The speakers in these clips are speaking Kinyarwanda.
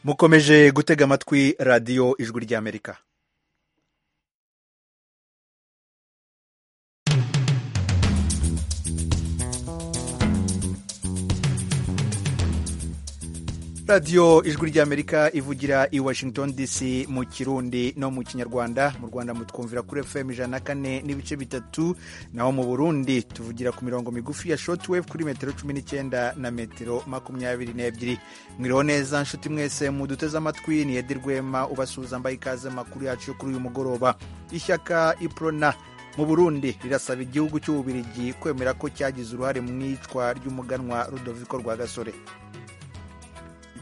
mukomeje gutega amatwi radiyo ijwi ry'amerika radiyo ijwi ry'amerika ivugira i washington dc mu kirundi no mu kinyarwanda mu rwanda mutwumvira kuri fm ijana na kane n'ibice bitatu naho mu burundi tuvugira ku mirongo migufi ya shotwave kuri metero cumi n'icyenda na metero makumyabiri n'ebyiri mwiriho neza nshuti mwese muduteze amatwi ni edi rwema ubasuhuza mbaye ikaze makuru yacu yo kuri uyu mugoroba ishyaka iprona mu burundi rirasaba igihugu cy'ububirigi kwemera ko cyagize uruhare mu iyicwa ry'umuganwa rudoviko rwagasore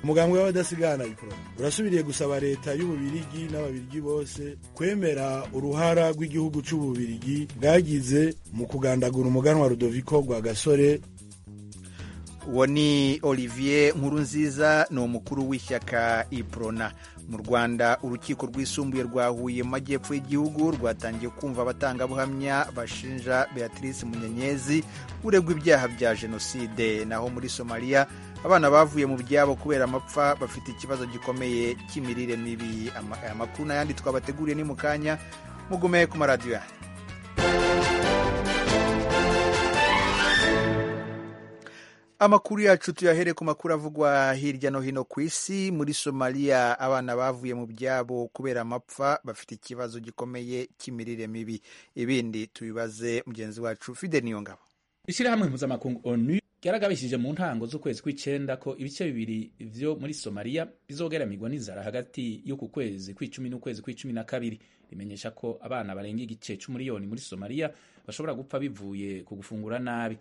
umugambwe w'abadasigana iporoni urasubiriye gusaba leta y'ububirigi n'ababirigi bose kwemera uruhara rw'igihugu cy'ububirigi bwagize mu kugandagura umuganwa rudoviko rwa gasore uwo ni olivier nkurunziza ni umukuru w'ishyaka iprona mu rwanda urukiko rwisumbuye rwa huye mu majyepfo y'igihugu rwatangiye kumva abatangabuhamya bashinja beatrice munyenyezi uregwa ibyaha bya jenoside naho muri somaliya abana bavuye mu byabo kubera amapfa bafite ikibazo gikomeye cy'imirire mibi aya makuru n'ayandi twabateguriye ni mu kanya mugume ku maradiyo yanyu amakuru yacu tuyahere ku makuru avugwa hirya no hino ku isi muri somaliya abana bavuye mu byabo kubera amapfa bafite ikibazo gikomeye cy'imirire mibi ibindi tubibaze mugenzi wacu fide niyo ngabo ishyirahamwe mpuzamakungu onu ryaragabishije mu ntango z'ukwezi kw'icyenda ko ibice bibiri byo muri somaliya bizogaramirwa n'inzara hagati y'uku kwezi kw'icumi n'ukwezi kw'icumi na kabiri rimenyesha ko abana barenga igice c'umuriyoni muri somaliya bashobora gupfa bivuye ku gufungura nabi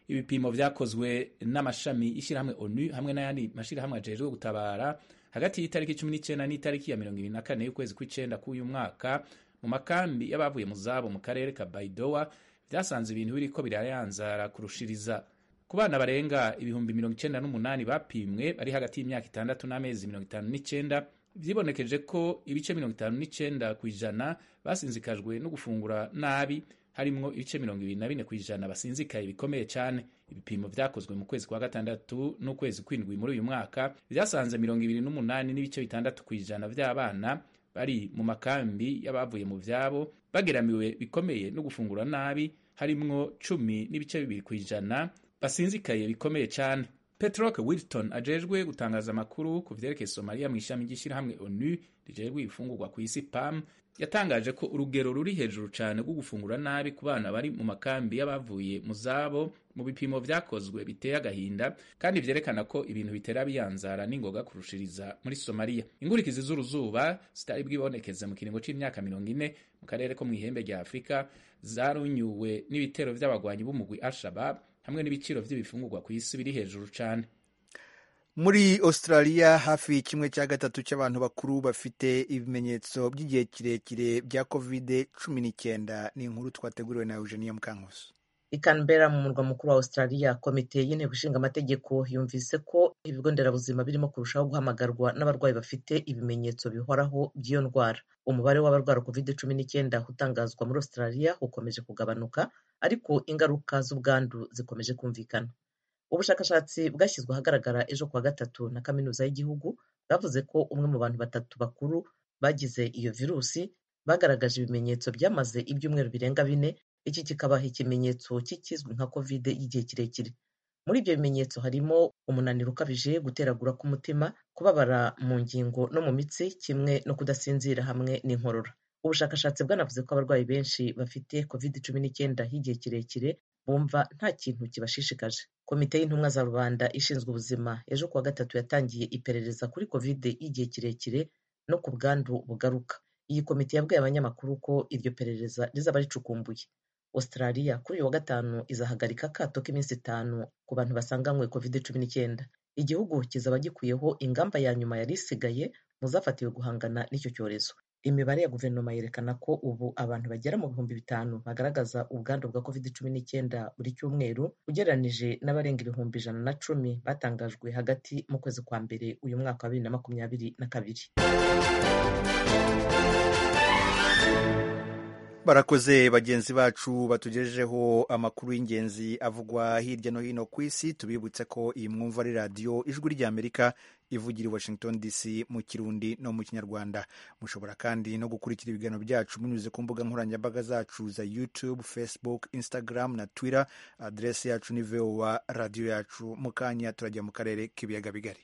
ibipimo byakozwe n'amashami y'ishyirahamwe onu hamwe n'ayandi mashyirahamwe ajejwe gutabara hagati y'itariki cumi n'icyenda n'itariki ya mirongo ibiri na kane y'ukwezi kw'icyenda k'uyu mwaka mu makambi y'abavuye mu zabo mu karere ka baidowa byasanze ibintu biriko birayanzara kurushiriza ku bana barenga ibihumbi mirongo icyenda n'umunani bapimwe bari hagati y'imyaka itandatu n'amezi mirongo itanu n'icyenda vyibonekeje ko ibice mirongo itanu n'icyenda ku ijana basinzikajwe no gufungura nabi harimwo ibice mirongo ibiri na bine ku ijana basinzikaye bikomeye cyane ibipimo byakozwe mu kwezi kwa gatandatu n'ukwezi kw'indwi muri uyu mwaka byasanze mirongo ibiri n'umunani n'ibice bitandatu ku ijana by'abana bari mu makambi y'abavuye mu byabo bageramiwe bikomeye no gufungura nabi harimwo cumi n'ibice bibiri ku ijana basinzikaye bikomeye cyane petroke wilton ajejwe gutangaza amakuru ku vyerekeye somaliya mu ishami ry'ishyirahamwe onu rijejwe ibifungurwa ku isi pam yatangaje ko urugero ruri hejuru cyane rwo gufungura nabi ku bana bari mu makambi y'abavuye mu zabo mu bipimo vyakozwe biteye agahinda kandi vyerekana ko ibintu bitera biyanzara n'ingoga kurushiriza muri somaliya ingurikizi z'uruzuba zitari bwibonekeze mu kiringo c'imyaka mirongo ine mu karere ko mw'ihembe rya afurika zarunyuwe n'ibitero vy'abagwanyi b'umugwi al-shabab hamwe n'ibiciro by'ibifungurwa ku isi biri hejuru cyane muri australia hafi kimwe cya gatatu cy'abantu bakuru bafite ibimenyetso by'igihe kirekire bya covid cumi n'icyenda ni inkuru twateguriwe na eugenia mukankusi i Canberra mu murwa mukuru wa Australia komite y'inteko ishinga amategeko yumvise ko ibigo nderabuzima birimo kurushaho guhamagarwa n'abarwayi bafite ibimenyetso bihoraho by'iyo ndwara umubare w'abarwara covid cumi n'icyenda utangazwa muri Australia ukomeje kugabanuka ariko ingaruka z'ubwandu zikomeje kumvikana ubushakashatsi bwashyizwe ahagaragara ejo kuwa gatatu na kaminuza y'igihugu bwavuze ko umwe mu bantu batatu bakuru bagize iyo virusi bagaragaje ibimenyetso byamaze ibyumweru birenga bine iki kikabaha ikimenyetso cy'ikizwi nka kovide y'igihe kirekire muri ibyo bimenyetso harimo umunaniro ukabije guteragura k'umutima kubabara mu ngingo no mu mitsi kimwe no kudasinzira hamwe n'inkorora ubushakashatsi bwanavuze ko abarwayi benshi bafite kovide cumi n'icyenda y'igihe kirekire bumva nta kintu kibashishikaje komite y'intumwa za rubanda ishinzwe ubuzima ejo kuwa gatatu yatangiye iperereza kuri kovide y'igihe kirekire no ku bwandu bugaruka iyi komite yabwiye abanyamakuru ko iryo perereza rizaba ricukumbuye australia kuri uyu wa gatanu izahagarika akato k'iminsi itanu ku bantu basanganywe covid cumi n'icyenda igihugu kizaba gikwiyeho ingamba ya nyuma yari isigaye mu zafatiwe guhangana n'icyo cyorezo imibare ya guverinoma yerekana ko ubu abantu bagera mu bihumbi bitanu bagaragaza ubwandu bwa covid cumi n'icyenda buri cyumweru ugereranije n'abarenga ibihumbi ijana na cumi batangajwe hagati mu kwezi kwa mbere uyu mwaka wa bibiri na makumyabiri na kabiri barakoze bagenzi bacu batugejejeho amakuru y'ingenzi avugwa hirya no hino ku isi tubibutse ko iyi mwumva ari radiyo ijwi ry'amerika ivugira i washington dc mu kirundi no mu kinyarwanda mushobora kandi no gukurikira ibiganiro byacu munyuze ku mbuga nkoranyambaga zacu za youtube facebook instagram na twitter aderesi yacu ni voa radiyo yacu mu kanya turajya mu karere k'ibiyaga bigari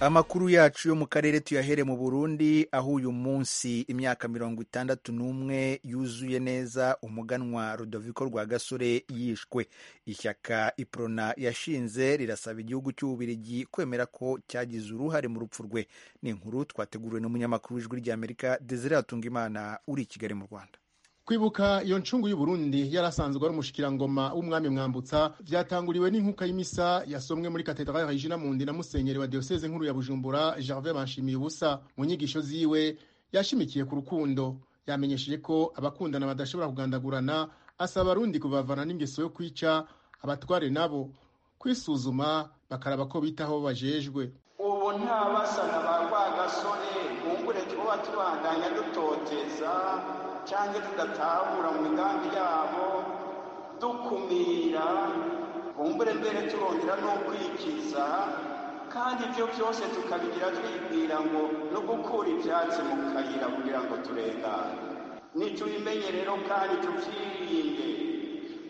amakuru yacu yo mu karere tuyahere mu burundi aho uyu munsi imyaka mirongo itandatu n'umwe yuzuye neza umuganwa rudoviko rwa gasore yishwe ishyaka iprona yashinze rirasaba igihugu cy'ububirigi kwemera ko cyagize uruhare mu rupfu rwe ni inkuru twateguriwe n'umunyamakuru w'ijwi ry'amerika desire hatungimana uri i kigali mu rwanda kwibuka iyo ncungu y'uburundi yari asanzwe ari umushikirangoma w'umwami mwambutsa byatanguriwe n'inkuka y'imisa yasomwe muri katedrale regina mundi na musenyeri wa diyoseze nkuru ya bujumbura gervais banshimiye ubusa mu nyigisho ziwe yashimikiye ku rukundo yamenyesheje ko abakundana badashobora kugandagurana asaba abarundi kubavana n'ingeso yo kwica abatware nabo kwisuzuma bakaraba ko bitaho bajejwe ubu nta basana ba rwagasore bungure tuba tubandanya dutoteza cyangwa tudatahura mu migambi yabo dukumira bumbure mbere turongera no kwikiza kandi ibyo byose tukabigira twibwira ngo no gukura ibyatsi mu kayira kugira ngo turengane ntitubimenye rero kandi tubyirinde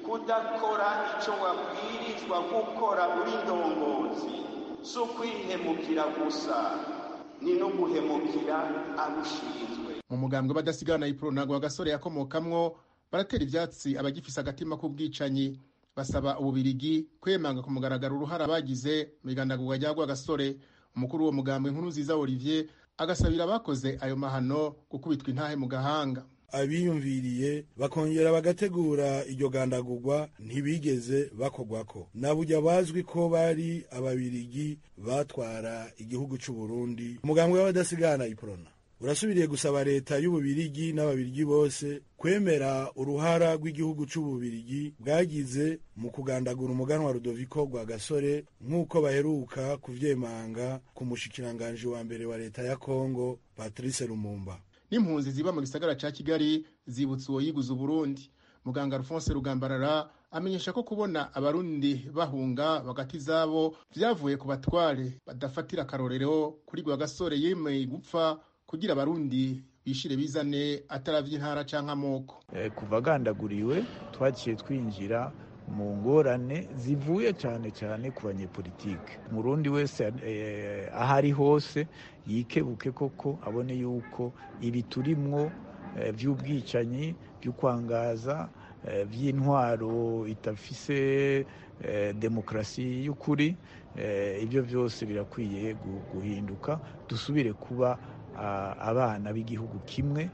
kudakora icyo wabwirizwa gukora uri ndongozi si ukwihemukira gusa ni no guhemukira abushinzwe mu mugambwe badasigana ipuro ntabwo agasore yakomokamwo baratera ibyatsi abagifise agatima k'ubwicanyi basaba ububirigi kwemanga ku mugaragaro uruhara bagize mu igandagurwa rya rwagasore umukuru w'uwo mugambwe nkuru nziza olivier agasabira abakoze ayo mahano gukubitwa intahe mu gahanga abiyumviriye bakongera bagategura iryo gandagurwa ntibigeze bakogwako nabujya bazwi ko bari ababirigi batwara igihugu cy'uburundi umugambwe w'abadasigana iprona urasubiriye gusaba leta y'ububirigi n'ababirigi bose kwemera uruhara rw'igihugu cy'ububirigi bwagize mu kugandagura umuganwa rudoviko rwa gasore nk'uko baheruka kubyemanga ku mushikiranganji wa mbere wa leta ya kongo patrice lumumba n'impunzi ziba mu gisagara cya kigali zibutse uwo yiguze uburundi muganga alphonse rugambarara amenyesha ko kubona abarundi bahunga bagati zabo byavuye ku batware badafatira akarorero kuri rwa gasore yemeye gupfa kugira abarundi bishire bizane ataravye intara canke amoko eh, kuva agandaguriwe twaciye twinjira mu ngorane zivuye cyane cyane ku banyepolitike umurundi wese eh, ahari hose yikebuke koko abone yuko ibi turimwo eh, vy'ubwicanyi vy'ukwangaza vy'intwaro itafise demokarasi y'ukuri ibyo byose birakwiye guhinduka dusubire kuba abana b'igihugu kimwe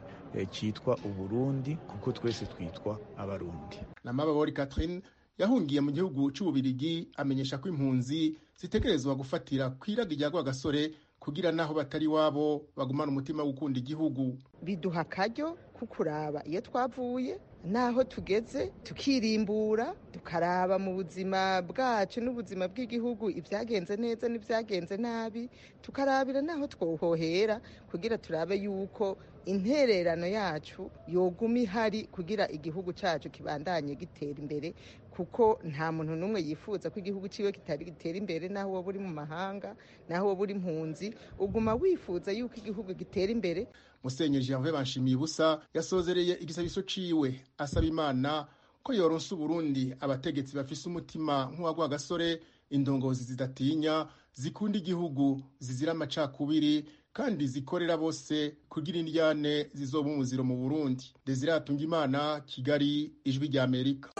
cyitwa uburundi kuko twese twitwa abarundi namababori catherine yahungiye mu gihugu cy'ububirigi amenyesha ko impunzi zitegerezwa gufatira kwiraga irya rwagasore kugira naho batari wabo bagumana umutima wo gukunda igihugu biduha akaryo ko kuraba iyo twavuye naho tugeze tukirimbura tukaraba mu buzima bwacu n'ubuzima bw'igihugu ibyagenze neza n'ibyagenze nabi tukarabira naho twohohera kugira turabe yuko intererano yacu yoguma ihari kugira igihugu cyacu kibandanye gitera imbere kuko nta muntu n'umwe yifuza ko igihugu cyiwe kitari gitera imbere naho wowe uri mu mahanga naho wowe uri impunzi uguma wifuza yuko igihugu gitera imbere musenyeri gervais banshimiye ubusa yasozereye igisabiso ciwe asaba imana ko yoronsa uburundi abategetsi bafise umutima nk'uwa rwagasore indongozi zidatinya zikunda igihugu zizira amacakubiri kandi zikorera bose kugira indyane zizoba umuziro mu burundi desire hatungimana kigali ijwi ry'amerika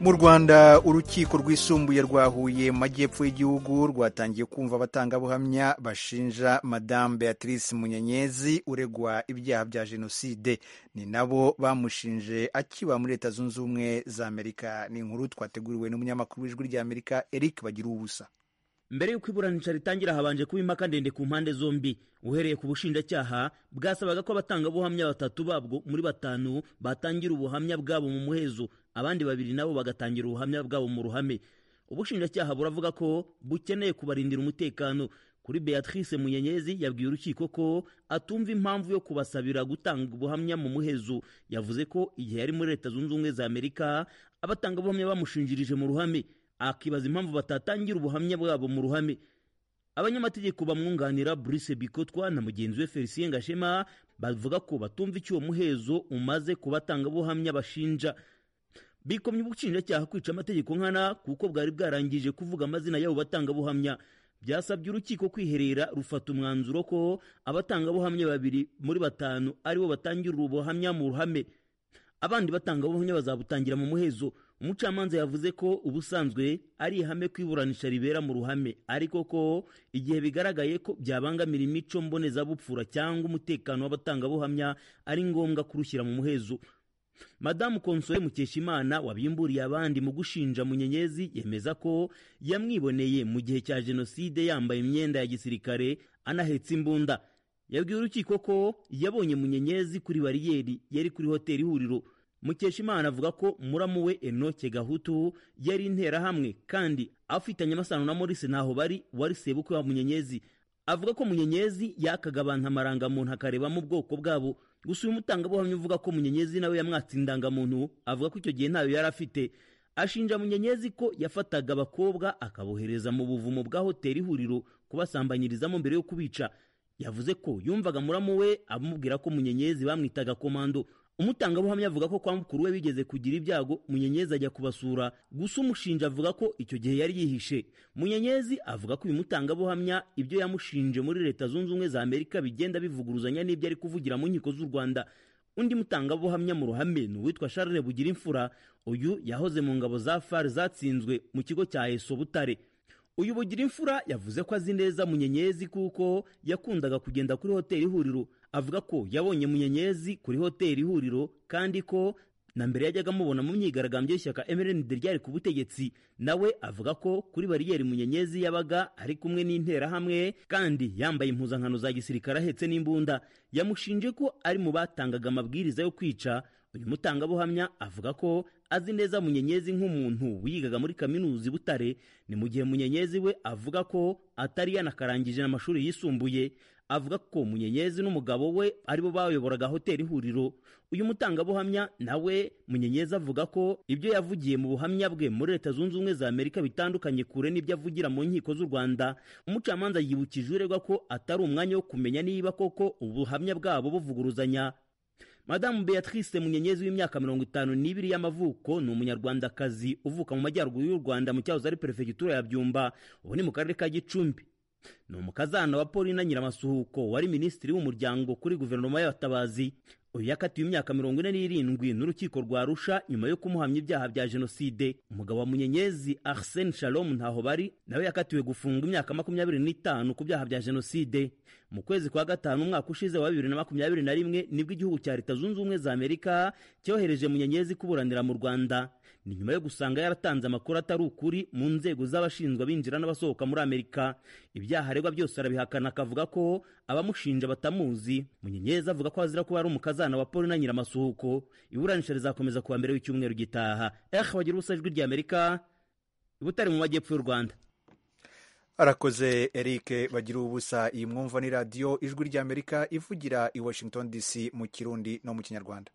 mu rwanda urukiko rwisumbuye rwahuye mu majyepfo y'igihugu rwatangiye kumva abatangabuhamya bashinja madamu beatrice munyenyezi uregwa ibyaha bya jenoside ni nabo bamushinje akiba muri leta zunze ubumwe za amerika ni inkuru twateguriwe n'umunyamakuru w'ijwi ry'amerika eric bagira ubusa mbere y'uko iburanisha ritangira habanje kuba impaka ndende ku mpande zombi uhereye ku bushinjacyaha bwasabaga ko abatangabuhamya batatu babwo muri batanu batangira ubuhamya bwabo mu muhezo abandi babiri nabo bagatangira ubuhamya bwabo mu ruhame ubushinjacyaha buravuga ko bukeneye kubarindira umutekano kuri beatrice munyenyezi yabwiye urukiko ko atumva impamvu yo kubasabira gutanga ubuhamya mu muhezo yavuze ko igihe yari muri leta zunze ubumwe za amerika abatangabuhamya bamushinjirije mu ruhame akibaza impamvu batatangira ubuhamya bwabo mu ruhame abanyamategeko bamwunganira Bruce Bikotwa na mugenzi we Felicien Gashema bavuga ko batumva icyo muhezo umaze kubatanga buhamya bashinja bikomye ubushinjacyaha kwica amategeko nkana kuko bwari bwarangije kuvuga amazina y'abo batangabuhamya byasabye urukiko kwiherera rufata umwanzuro ko abatangabuhamya babiri muri batanu aribo batangira ubuhamya mu ruhame abandi batangabuhamya bazabutangira mu muhezo umucamanza yavuze ko ubusanzwe ari ihame ko iburanisha ribera mu ruhame ariko ko igihe bigaragaye ko byabangamira imico mbonezabupfura cyangwa umutekano w'abatangabuhamya ari ngombwa kurushyira mu muhezo madamu konsole mukeshimana wabimburiye abandi mu gushinja munyenyezi yemeza ko yamwiboneye mu gihe cya jenoside yambaye imyenda ya gisirikare anahetse imbunda yabwiye urukiko ko yabonye munyenyezi kuri bariyeri yari kuri hoteli ihuriro mukeshimana avuga ko muramu we enoke gahutu yari interahamwe kandi afitanye amasano na morise ntaho bari wari sebukwe wa munyenyezi avuga ko munyenyezi yakaga abantu amarangamuntu akarebamo ubwoko bwabo gusa uyu mutangabuhamya uvuga ko munyenyezi nawe yamwatse indangamuntu avuga ko icyo gihe ntayo yari afite ashinja munyenyezi ko yafataga abakobwa akabohereza mu buvumo bwa hoteli ihuriro kubasambanyirizamo mbere yo kubica yavuze ko yumvaga muramu we amubwira ko munyenyezi bamwitaga komando umutangabuhamya avuga ko kwa mukuru we bigeze kugira ibyago munyenyezi ajya kubasura gusa umushinja avuga ko icyo gihe yari yihishe munyenyezi avuga ko uyu mutangabuhamya ibyo yamushinje muri leta zunze ubumwe za amerika bigenda bivuguruzanya n'ibyo ari kuvugira mu nkiko z'u rwanda undi mutangabuhamya mu ruhame ni uwitwa charles bugira imfura uyu yahoze mu ngabo za far zatsinzwe mu kigo cya eso butare uyu bugira imfura yavuze ko azi neza munyenyezi kuko yakundaga kugenda kuri hoteli ihuriro avuga ko yabonye munyenyezi kuri hoteli ihuriro kandi ko na mbere yajyaga amubona mu myigaragambyo y'ishyaka MRND ryari ku butegetsi nawe avuga ko kuri bariyeri munyenyezi yabaga ari kumwe n'interahamwe kandi yambaye impuzankano za gisirikare ahetse n'imbunda yamushinje ko ari mu batangaga amabwiriza yo kwica uyu mutangabuhamya avuga ko azi neza munyenyezi nk'umuntu wigaga muri kaminuza i butare ni mu gihe munyenyezi we avuga ko atari yanakarangije amashuri yisumbuye avuga ko munyenyezi n'umugabo we aribo bayoboraga hoteli ihuriro uyu mutangabuhamya nawe munyenyezi avuga ko ibyo yavugiye mu buhamya bwe muri leta zunze ubumwe za amerika bitandukanye kure n'ibyo avugira mu nkiko z'u rwanda umucamanza yibukije uregwa ko atari umwanya wo kumenya niba koko ubuhamya bwabo buvuguruzanya madamu beatrice munyenyezi w'imyaka mirongo itanu n'ibiri y'amavuko ni umunyarwandakazi uvuka mu majyaruguru y'u rwanda mu cyahoze ari perefegitura ya byumba ubu ni mu karere ka gicumbi ni umukazana wa paulina nyiramasuhuko wari minisitiri w'umuryango kuri guverinoma y'abatabazi uyu yakatiwe imyaka mirongo ine n'irindwi n'urukiko rwa rusha nyuma yo kumuhamya ibyaha bya jenoside umugabo wa munyenyezi arsene shalom ntaho bari nawe yakatiwe gufungwa imyaka makumyabiri n'itanu ku byaha bya jenoside mu kwezi kwa gatanu umwaka ushize wa bibiri na makumyabiri na rimwe nibwo igihugu cya leta zunze ubumwe za amerika cyohereje munyenyezi kuburanira mu rwanda ni nyuma yo gusanga yaratanze amakuru atari ukuri mu nzego z'abashinzwe abinjira n'abasohoka muri amerika ibyaha aregwa byose arabihakana akavuga ko abamushinja batamuzi munyenyezi avuga ko azira kuba ari umukazana wa paulina nyiramasuhuko iburanisha rizakomeza kuwa mbere w'icyumweru gitaha eh wagira ubusa ijwi rya amerika butari mu majyepfo y'u rwanda arakoze eric bagira ubusa iyi mwumva ni radiyo ijwi ry'amerika ivugira i washington dc mu kirundi no mu kinyarwanda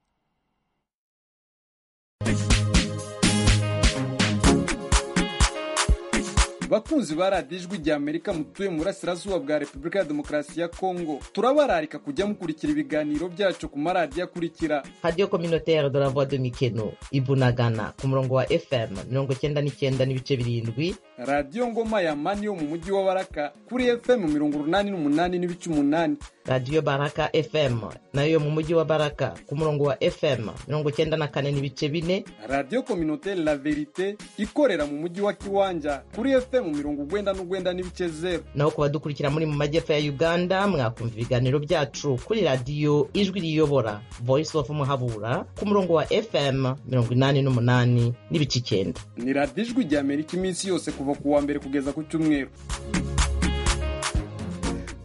bakunzi ba radiyo ijwi ry'amerika mutuye mu burasirazuba bwa repubulika ya demokarasi ya kongo turabararika kujya mukurikira ibiganiro byacu ku maradiyo akurikira radiyo kominoteri de la voix de mikeno ibunagana ku murongo wa fm mirongo icyenda n'icyenda n'ibice birindwi radiyo ngoma ya mani yo mu mujyi wa baraka kuri fm mirongo urunani n'umunani n'ibice umunani radiyo baraka fm nayo yo mu mujyi wa baraka ku murongo wa fm mirongo icyenda na kane n'ibice bine radiyo kominoteri la verite ikorera mu mujyi wa kiwanja kuri fm ifite mu mirongo ugwenda n'ugwenda n'ibice zero naho ku badukurikira muri mu majyepfo ya uganda mwakumva ibiganiro byacu kuri radiyo ijwi riyobora voice of muhabura ku murongo wa fm mirongo inani n'umunani n'ibice icyenda ni radiyo ijwi rya amerika iminsi yose kuva ku wa mbere kugeza ku cyumweru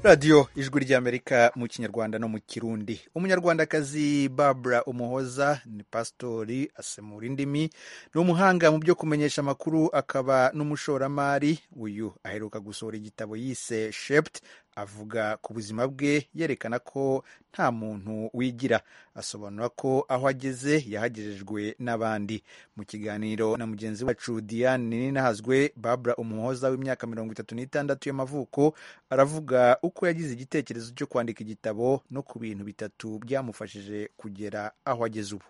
radiyo ijwi ry'amerika mu kinyarwanda no mu kirundi umunyarwandakazi babura umuhoza ni pasitori asemura indimi ni umuhanga mu byo kumenyesha amakuru akaba n'umushoramari uyu aheruka gusohora igitabo yise sheputi avuga ku buzima bwe yerekana ko nta muntu wigira asobanura ko aho ageze yahagejejwe n'abandi mu kiganiro na mugenzi wacu diane ninahazwe babura umuhoza w'imyaka mirongo itatu n'itandatu y'amavuko aravuga uko yagize igitekerezo cyo kwandika igitabo no ku bintu bitatu byamufashije kugera aho ageze ubu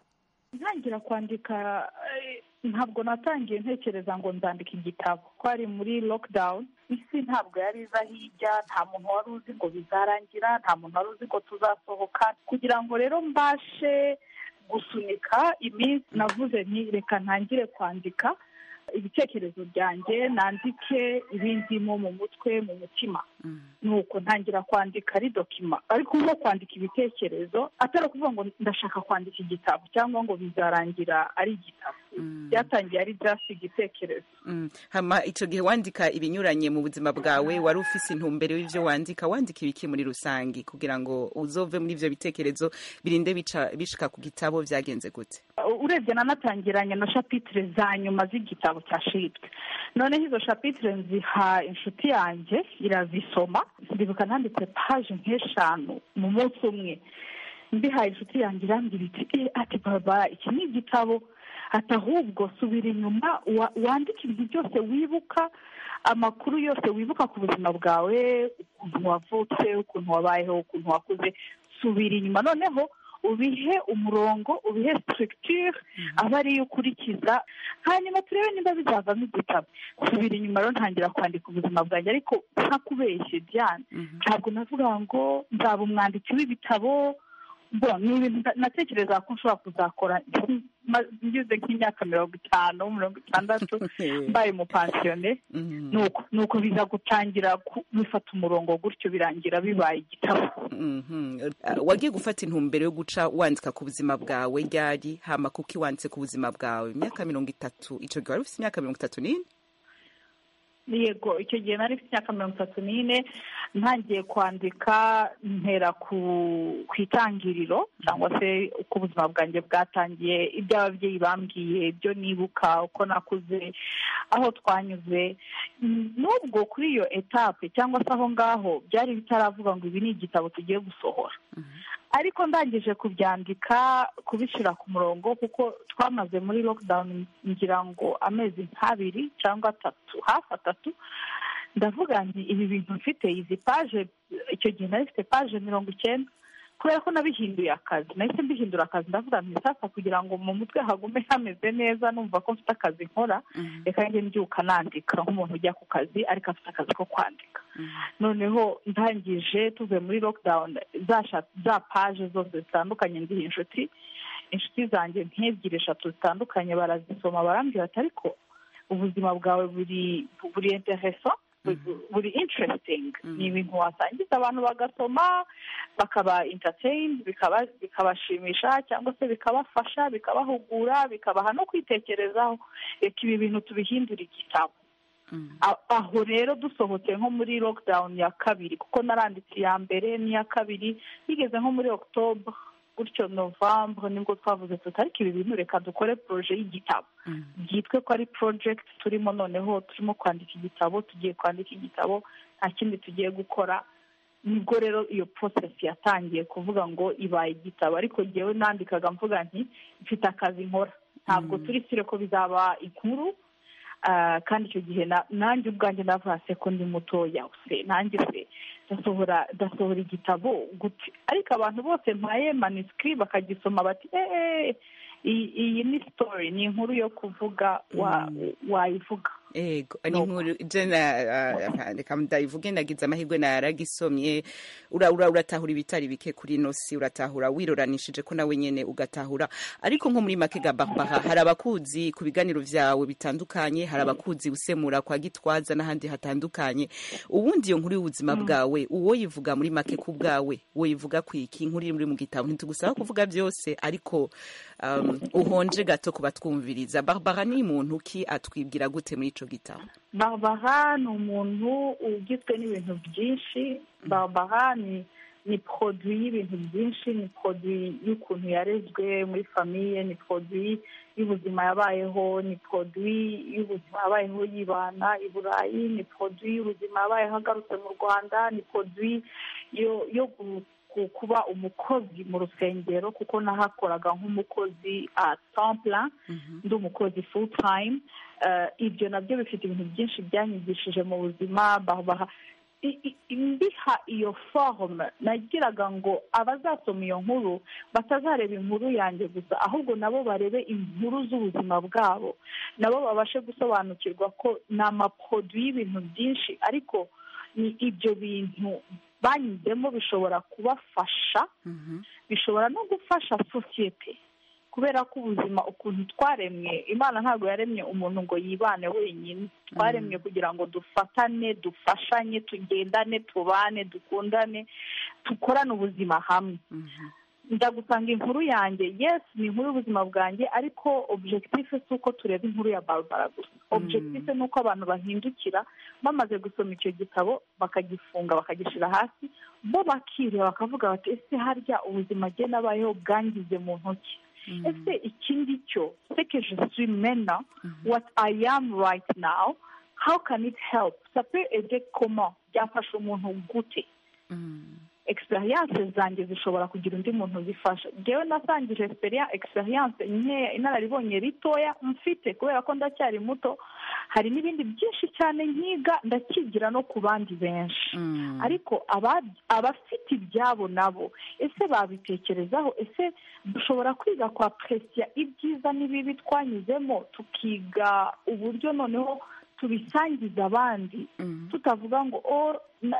ntangira kwandika ntabwo natangiye ntekereza ngo nzandika igitabo ko ari muri lockdown isi ntabwo yari iza hirya nta muntu wari uzi ngo bizarangira nta muntu wari uzi ngo tuzasohoka kugira ngo rero mbashe gusunika iminsi navuze nti reka ntangire kwandika ibitekerezo byanjye nandike ibindimo mu mutwe mu mutima ni uko ntangira kwandika ari dokima ariko nko kwandika ibitekerezo atari ukuvuga ngo ndashaka kwandika igitabo cyangwa ngo bizarangira ari igitabo byatangiye ari byasi igitekerezo hama icyo gihe wandika ibinyuranye mu buzima bwawe wari ufise intumbero y'ibyo wandika wandika ibiki muri rusange kugira ngo uzove muri ibyo bitekerezo birinde bishika ku gitabo byagenze gute urebye nanatangiranye na shapitire za nyuma z'igitabo cya shitwe noneho izo shapitire nziha inshuti yanjye irazisoma ndibuka nanditse paje nk'eshanu mu munsi umwe mbihaye inshuti yanjye irambwira iti ati baba iki ni igitabo ati ahubwo subira inyuma wandike ibintu byose wibuka amakuru yose wibuka ku buzima bwawe ukuntu wavutse ukuntu wabayeho ukuntu wakuze subira inyuma noneho ubihe umurongo ubihe sitirigitire aba ariyo ukurikiza hanyuma turebe niba bizavamo igitabo subira inyuma rero ntangira kwandika ubuzima bwanjye ariko ntakubeshye byane ntabwo navuga ngo nzaba umwanditsi w'ibitabo ni ibintu natekereza ko nshobora kuzakora ngeze nk'imyaka mirongo itanu mirongo itandatu mbaye umupansiyone ni uko biza gutangira bifata umurongo gutyo birangira bibaye igitabo wagiye gufata intumbero yo guca wandika ku buzima bwawe ryari hama kuko wanditse ku buzima bwawe imyaka mirongo itatu icyo gihe wari ufite imyaka mirongo itatu n'ine yego icyo gihe nari mfite imyaka mirongo itatu n'ine ntangiye kwandika mpera ku itangiriro cyangwa se uko ubuzima bwanjye bwatangiye ibyo ababyeyi bambwiye ibyo nibuka uko nakuze aho twanyuze n'ubwo kuri iyo etape cyangwa se aho ngaho byari bitaravuga ngo ibi ni igitabo tugiye gusohora ariko ndangije kubyandika kubishyira ku murongo kuko twamaze muri lockdown ngira ngo amezi nk'abiri cyangwa atatu hafi atatu ndavuga nti ibi bintu mfite izi paje icyo gihe nari mfite paje mirongo icyenda kubera ko nabihinduye akazi nahise mbihindura akazi ndavuga nti sasa kugira ngo mu mutwe hagume hameze neza numva ko mfite akazi nkora reka njye mbyuka nandika nk'umuntu ujya ku kazi ariko afite akazi ko kwandika noneho ndangije tuvuye muri lockdown za paje zose zitandukanye ndiha inshuti inshuti zanjye nk'ebyiri eshatu zitandukanye barazisoma barambwira ati ariko ubuzima bwawe buri buri intereso buri interesting ni ibintu wasangiza abantu bagasoma bakaba entertained bikabashimisha cyangwa se bikabafasha bikabahugura bikabaha no kwitekerezaho reka ibi bintu tubihindura igitabo aho rero dusohotse nko muri lockdown ya kabiri kuko naranditse iya mbere n'iya kabiri bigeze nko muri october gutyo novembre nibwo twavuze tuti ariko ibi bintu reka dukore poroje y'igitabo byitwe ko ari porojegiti turimo noneho turimo kwandika igitabo tugiye kwandika igitabo nta kindi tugiye gukora nibwo rero iyo porosesi yatangiye kuvuga ngo ibaye igitabo ariko ngewe nandikaga mvuga nti mfite akazi nkora ntabwo turi sire ko bizaba inkuru kandi icyo gihe nanjye ubwanjye navuga se ko ndi mutoya se nanjye se ndasohora ndasohora igitabo gute ariko abantu bose mpaye manisikiri bakagisoma bati eee iyi ni sitori ni inkuru yo kuvuga wayivuga ego ni inkuru je na ah, reka ndayivuge nagize amahirwe naragisomye ura ura uratahura ibitari bike kuri nosi uratahura wiroranishije ko nawe nyene ugatahura ariko nko muri make gababaha hari abakuzi ku biganiro vyawe bitandukanye hari abakuzi usemura kwa gitwaza n'ahandi hatandukanye ubundi iyo nkuru y'ubuzima bwawe uwo yivuga muri make ku bwawe uwo yivuga kwiki inkuru iri muri mu gitabo ntitugusaba kuvuga byose ariko um, uhonje gato kubatwumviriza barbara ni muntu ki atwibwira gute muri ico gitabo barbara ni umuntu ugizwe n'ibintu byinshi barbara ni ni produit y'ibintu byinshi ni produit y'ukuntu yarezwe muri famiye ni produit y'ubuzima yabayeho ni produit y'ubuzima yabayeho yibana i burayi ni produit y'ubuzima yabayeho agarutse mu rwanda ni produit yo yo kuba umukozi mu rusengero kuko nahakoraga nk'umukozi a templa ndi umukozi full time ibyo nabyo bifite ibintu byinshi byanyigishije mu buzima baha mbiha iyo forume nagiraga ngo abazasoma iyo nkuru batazareba inkuru yanjye gusa ahubwo nabo barebe inkuru z'ubuzima bwabo nabo babashe gusobanukirwa ko ni amaporoduwi y'ibintu byinshi ariko ni ibyo bintu banyuzemo bishobora kubafasha bishobora no gufasha sosiyete kubera ko ubuzima ukuntu twaremwe imana ntabwo yaremye umuntu ngo yibane wenyine twaremwe kugira ngo dufatane dufashanye tugendane tubane dukundane dukorane ubuzima hamwe ndagusanga inkuru yanjye yes ni inkuru y'ubuzima bwanjye ariko objective si uko tureba inkuru ya barbara gusa objective ni uko abantu bahindukira bamaze gusoma icyo gitabo bakagifunga bakagishyira hasi bo bakireba bakavuga bati ese harya ubuzima bwe n'abayeho bwangize mu ntoki ese iki ngicyo sekeje mena what i am right now how can it help sape ede koma byafasha umuntu gute experience zanjye zishobora kugira undi muntu zifasha ngewe nasangije experience nkeya inararibonye ritoya mfite kubera ko ndacyari muto hari n'ibindi byinshi cyane nkiga ndakigira no ku bandi benshi ariko abafite ibyabo nabo ese babitekerezaho ese dushobora kwiga kwa perezida ibyiza n'ibibi twanyuzemo tukiga uburyo noneho tubisangiza abandi tutavuga ngo o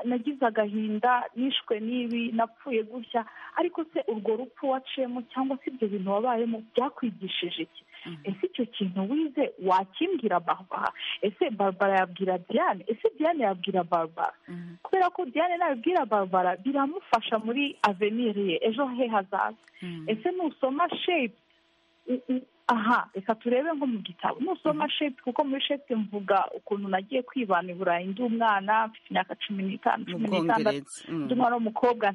nagize agahinda nishwe n'ibi napfuye gutya ariko se urwo rupfu waciyemo cyangwa se ibyo bintu wabayemo byakwigishije iki ese icyo kintu wize wakimbwira barbara ese barbara yabwira diane ese diane yabwira barbara kubera ko diane nabibwira barbara biramufasha muri avenir ye ejo he hazaza ese nusoma shepu aha reka turebe nko mu gitabo nusoma shepu kuko muri shepu mvuga ukuntu nagiye kwibana i burayi ndi umwana mfite imyaka cumi n'itanu cumi n'itandatu ndi umwana w'umukobwa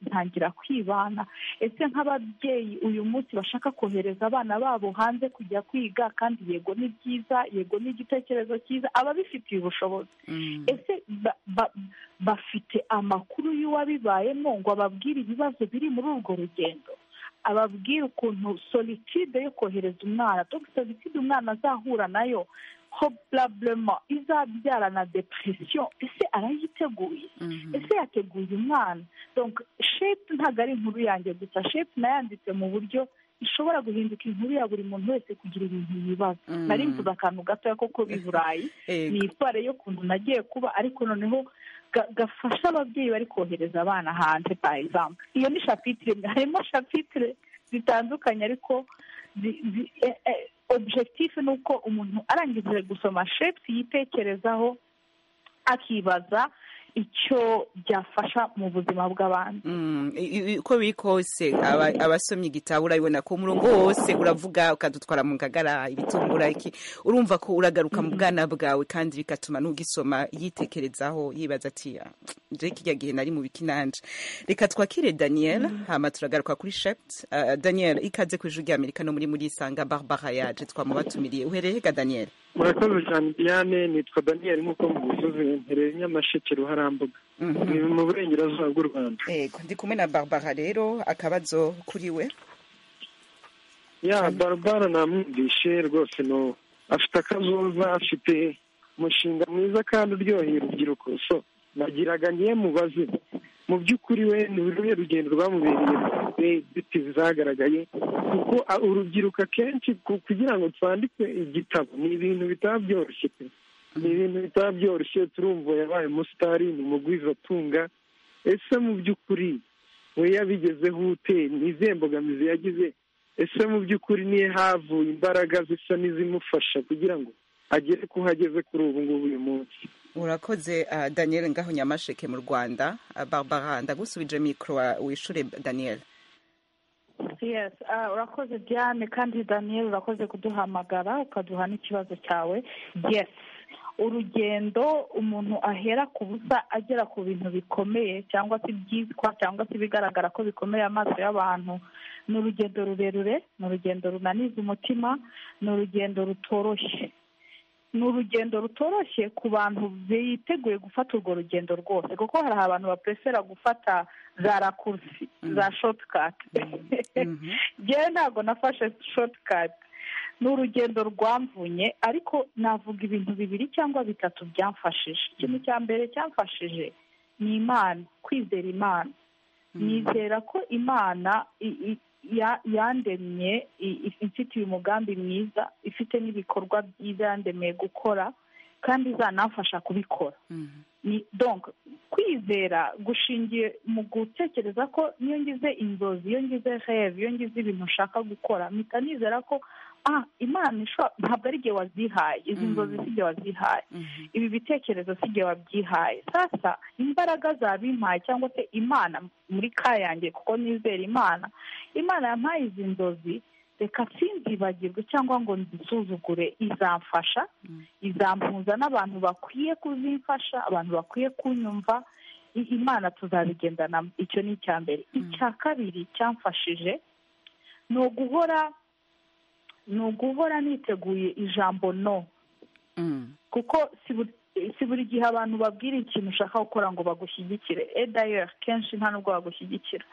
ntangira kwibana ese nk'ababyeyi uyu munsi bashaka kohereza abana babo hanze kujya kwiga kandi yego ni byiza yego ni igitekerezo cyiza ababifitiye ubushobozi ese bafite amakuru y'uwabibayemo ngo ababwire ibibazo biri muri urwo rugendo ababwira ukuntu solitude yo kohereza umwana dogita solitude umwana azahura nayo hoburabulema izabyara na depresiyo ese arayiteguye ese yateguye umwana shepu ntabwo ari inkuru yanjye gusa shepu nayanditse mu buryo ishobora guhinduka inkuru ya buri muntu wese kugira ibintu yibaza nari mvuze akantu gatoya koko b'i burayi ni itware y'ukuntu nagiye kuba ariko noneho gafasha ababyeyi bari kohereza abana hanze par exemple iyo ni shapitire harimo shapitire zitandukanye ariko objectif ni uko umuntu arangije gusoma shepusi yitekerezaho akibaza icyo byafasha mu buzima bw'abantu uko biri kose abasomye igitabo urabibona ko umurongo wose uravuga ukadutwara mu ngagara ibitungura iki urumva ko uragaruka mu bwana bwawe kandi bigatuma n'ugisoma yitekerezaho yibaza ati njye kijya gihe nari mu bikinanje reka twakire daniel hama turagaruka kuri shept daniel ikaze ku ijwi ry'amerika no muri muri isanga barbara yaje twamubatumiriye uhereye hega daniel murakoze cyane diane nitwa daniel nk'uko mugusozi mpereye nyamasheke ruharambuga ni mu burengerazuba bw'u rwanda yego ndi kumwe na barbara rero akabazo kuri we ya barbara namwumvishe rwose no afite akazoza afite umushinga mwiza kandi uryoheye urubyiruko so nagiraga ngiye mubaze mu by'ukuri we ni ruhe rugendo rwamubereye inzitizi zagaragaye kuko urubyiruko akenshi kugira ngo twandike igitabo ni ibintu bitaba byoroshye pe ni ibintu bitaba byoroshye turumva yabaye umusitari ni mugwizatunga ese mu by'ukuri we yabigezeho ute ni izihe mbogamizi yagize ese mu by'ukuri niyo havuye imbaraga zisa n'izimufasha kugira ngo agere ku ho ageze kuri ubu ngubu uyu munsi urakoze ah, daniel ngaho nyamasheke mu rwanda Ah, barbara ndagusubije mikoro wa- wishure daniel yes ah, urakoze diane kandi daniel urakoze kuduhamagara ukaduha n'ikibazo cyawe yes urugendo umuntu ahera ku busa agera ku bintu bikomeye cyangwa se ibyitwa cyangwa se ibigaragara ko bikomeye amaso y'abantu ni urugendo rurerure ni urugendo runaniza umutima ni urugendo rutoroshye ni urugendo rutoroshye ku bantu biteguye gufata urwo rugendo rwose kuko hari abantu bapresera gufata za rakursi za shotikati njyewe ntabwo nafashe shotikati ni urugendo rwamvunye ariko navuga ibintu bibiri cyangwa bitatu byamfashije ikintu cya mbere cyamfashije ni imana kwizera imana nizera ko imana i- i- ya- yandemye i- i- imfitiye umugambi mwiza ifite n'ibikorwa byiza yandemeye gukora kandi izanamfasha kubikora ni donc kwizera gushingiye mu gutekereza ko iyo ngize inzozi iyo ngize reve iyo ngize ibintu nshaka gukora mpita nizera ko ah imana ishobora ntabwo ari igihe wazihaye izi nzozi si igihe wazihaye ibi bitekerezo si igihe wabyihaye sasa imbaraga zabimpaye cyangwa se imana muri ka yanjye kuko nizera imana imana yampaye izi nzozi reka sinzibagirwe cyangwa ngo nzisuzugure izamfasha izampuza n'abantu bakwiye kuzimfasha abantu bakwiye kunyumva i- imana tuzabigendana icyo ni icya mbere icya kabiri cyamfashije ni uguhora ni uguhora niteguye ijambo no kuko si buri si buri gihe abantu babwira ikintu ushaka gukora ngo bagushyigikire edayeri kenshi nta nubwo bagushyigikira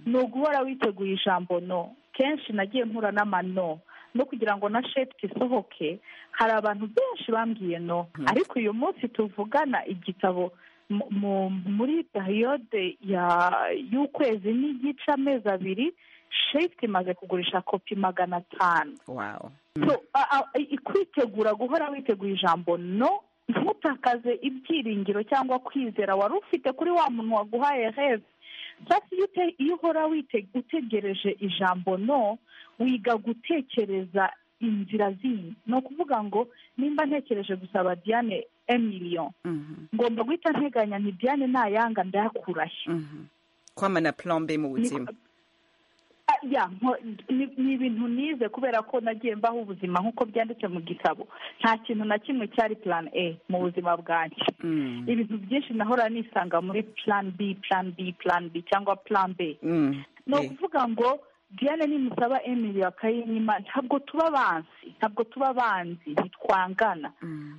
ni uguhora witeguye ijambo no kenshi nagiye mpura n'amano no kugira ngo na shepiti isohoke hari abantu benshi bambwiye no ariko uyu munsi tuvugana igitabo mu- mu- muri periyode ya- y'ukwezi n'igice amezi abiri shepiti imaze kugurisha kopi magana atanu wow So, a- a- i- kwitegura guhora witeguye ijambo no ntutakaze ibyiringiro cyangwa kwizera wari ufite kuri wa muntu waguhaye heza sasa iyo ute- iyo uhora wite- utegereje ijambo no wiga gutekereza inzira zindi ni ukuvuga ngo nimba ntekereje gusaba diane emiliyo ngomba guhita nteganya nti diane nayanga ndayakurahe kwamana plombe mu buzima Ah, ya nko- ni ni ibintu nize kubera ko nagiye mbaho ubuzima nk'uko byanditse mu gitabo nta kintu na kimwe cyari plan a mu buzima bwanjye ibintu byinshi nahora nisanga muri plan b plan b plan b cyangwa plan b ni ukuvuga ngo diane nimusaba emili bakayinyima ntabwo tuba banzi ntabwo tuba banzi ntitwangana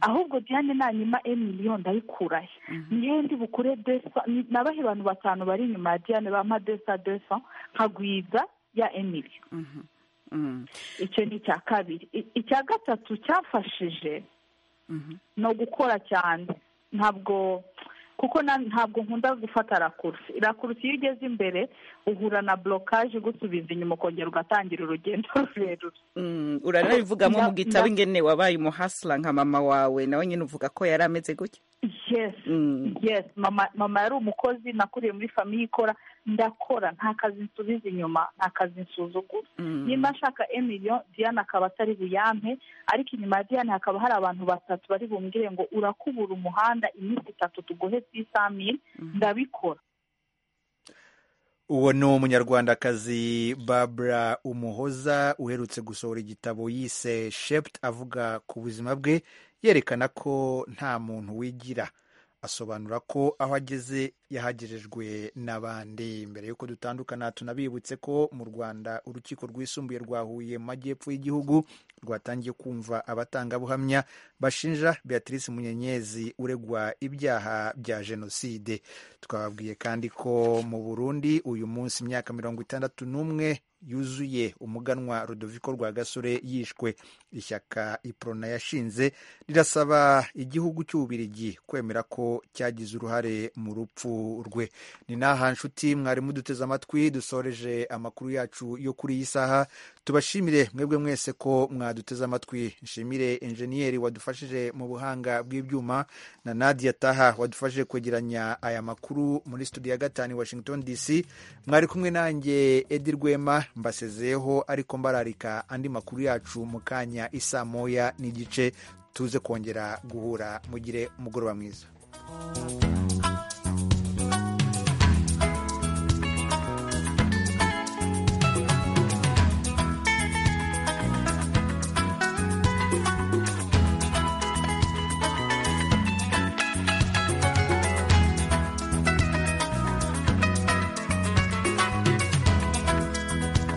ahubwo diane nanyima emiliyo ndayikurahe niyo ndi bukure desa ni- nabahe abantu batanu bari inyuma ya diane bampa desa desa nkagwiza ya emiliyo icyo ni icya kabiri I- icya gatatu cyafashije no gukora cyane ntabwo kuko na- ntabwo nkunda gufata rakurusi rakurusi iyo ugeze imbere uhura na borokaje igusubiza inyuma ukongera ugatangira urugendo rurerure Mm, uranabivugamo mu Nda- gitabo nda- ingene wabaye umuhasla nka mama wawe nawe nyine uvuga ko yari ameze gutya yes yes mama mama yari umukozi nakuriye muri famiye ikora ndakora nta kazi nsubiza inyuma nta kazi nsuzugura nimba nshaka emiliyo diane akaba atari buyampe ariko inyuma ya diane hakaba hari abantu batatu bari bumbwire ngo urakubura umuhanda iminsi itatu tuguhe sisamire ndabikora uwo ni umunyarwandakazi babura umuhoza uherutse gusohora igitabo yise shept avuga ku buzima bwe yerekana ko nta muntu wigira asobanura ko aho ageze yahagejejwe n'abandi mbere y'uko dutandukana tunabibutse ko mu rwanda urukiko rwisumbuye rwa huye mu majyepfo y'igihugu rwatangiye kumva abatangabuhamya bashinja beatrice munyenyezi uregwa ibyaha bya jenoside twababwiye kandi ko mu burundi uyu munsi imyaka mirongo itandatu n'umwe yuzuye umuganwa rudoviko rwa gasore yishwe ishyaka iprona yashinze rirasaba igihugu cy'ububirigi kwemera ko cyagize uruhare mu rupfu rwe ni n'aha nshuti mwari muduteze amatwi dusoreje amakuru yacu yo kuri iyi saha tubashimire mwebwe mwese ko mwaduteze amatwi nshimire enjeniyeri wadufashije mu buhanga bw'ibyuma na nadia taha wadufashije kwegeranya aya makuru muri studio ya gatanu i washington dc mwari kumwe nanjye edi rwema mbasezeyeho ariko mbararika andi makuru yacu mu kanya isa moya n'igice tuze kongera guhura mugire umugoroba mwiza